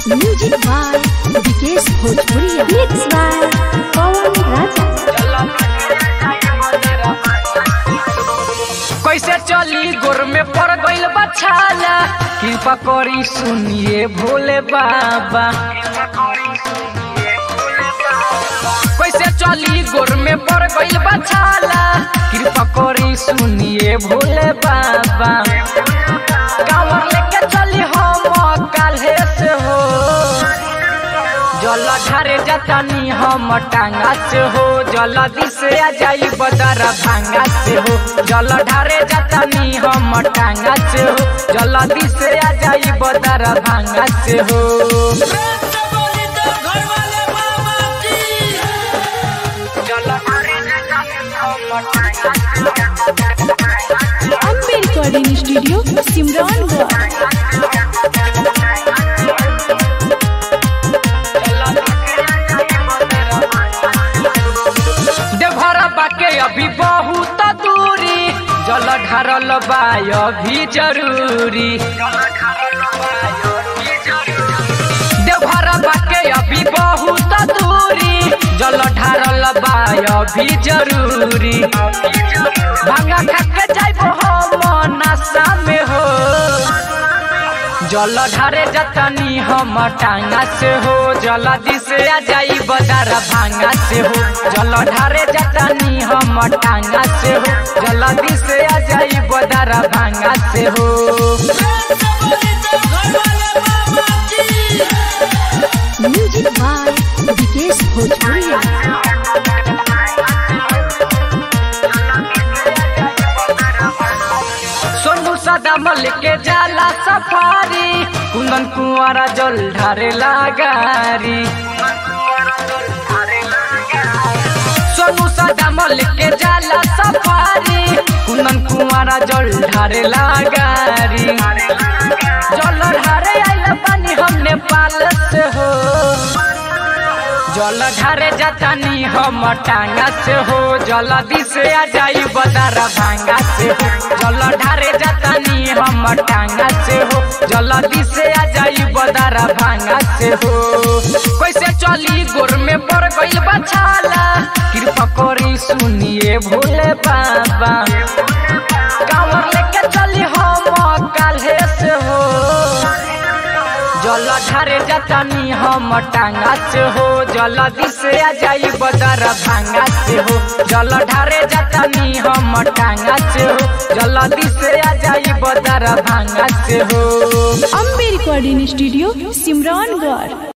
Music by Vikesh भोजपुरिया mix by पवन राजा कैसे चली गोर में पड़ गइल बछाला कृपा करी सुनिए भोले बाबा कैसे चली गोर में पड़ गइल बछाला कृपा करी सुनिए भोले बाबा कांवर लेके चली हम काल्हे से हो जल ढारे जतनी हम टांगा से हो जल दिसे आ जाई बदर भांगा से हो जल ढारे जतनी हम टांगा से हो जल दिसे आ जाई बदर भांगा से हो जल ढारे जतनी हम टांगा से हो। अम्बे रिकॉर्डिंग स्टूडियो सिमरौनगढ़ देवघर बाके अभी बहुत दूरी जल ढारल बा अभी जरूरी देवघर बाके अभी बहुत दूरी जल ढारल बा अभी जरूरी भांगा खा के जाइबो हम नशा में हो जल ढारे जतनी हम टांगा से हो जल दिसे आ जाई बदार भांगा से हो जल ढारे जतनी हम टांगा से हो जल दिसे आ जाई बदार भांगा से हो म्यूजिक बाय विकेश भोजपुरिया सोनू सदा मल के जाला सफारी कुंदन कुंवारा जल ढारे लगारी सोनू सदा मल के जाला सफारी कुंदन कुंवारा जल ढारे लगारी जल ढारे आइल पानी हम नेपाल से हो जल ढारे जतनी हम टांगा से हो जल दिसे आ जाई बदार भांगा से हो जल ढारे जतनी हम टांगा से हो जल दिसे आ जाई बदार भांगा से हो कैसे चली गोर में पड़ गइल बछाला कृपा करी सुनिए भोले बाबा कांवर लेके चली हम काल्हे से हो जल ढारे जतनी हम टांगा से हो जल दिसे आ जाई बदर भांगा से हो जल ढारे जतनी हम टांगा से हो जल दिसे आ जाई बदर भांगा से हो अम्बे रिकॉर्डिंग स्टूडियो सिमरौनगढ़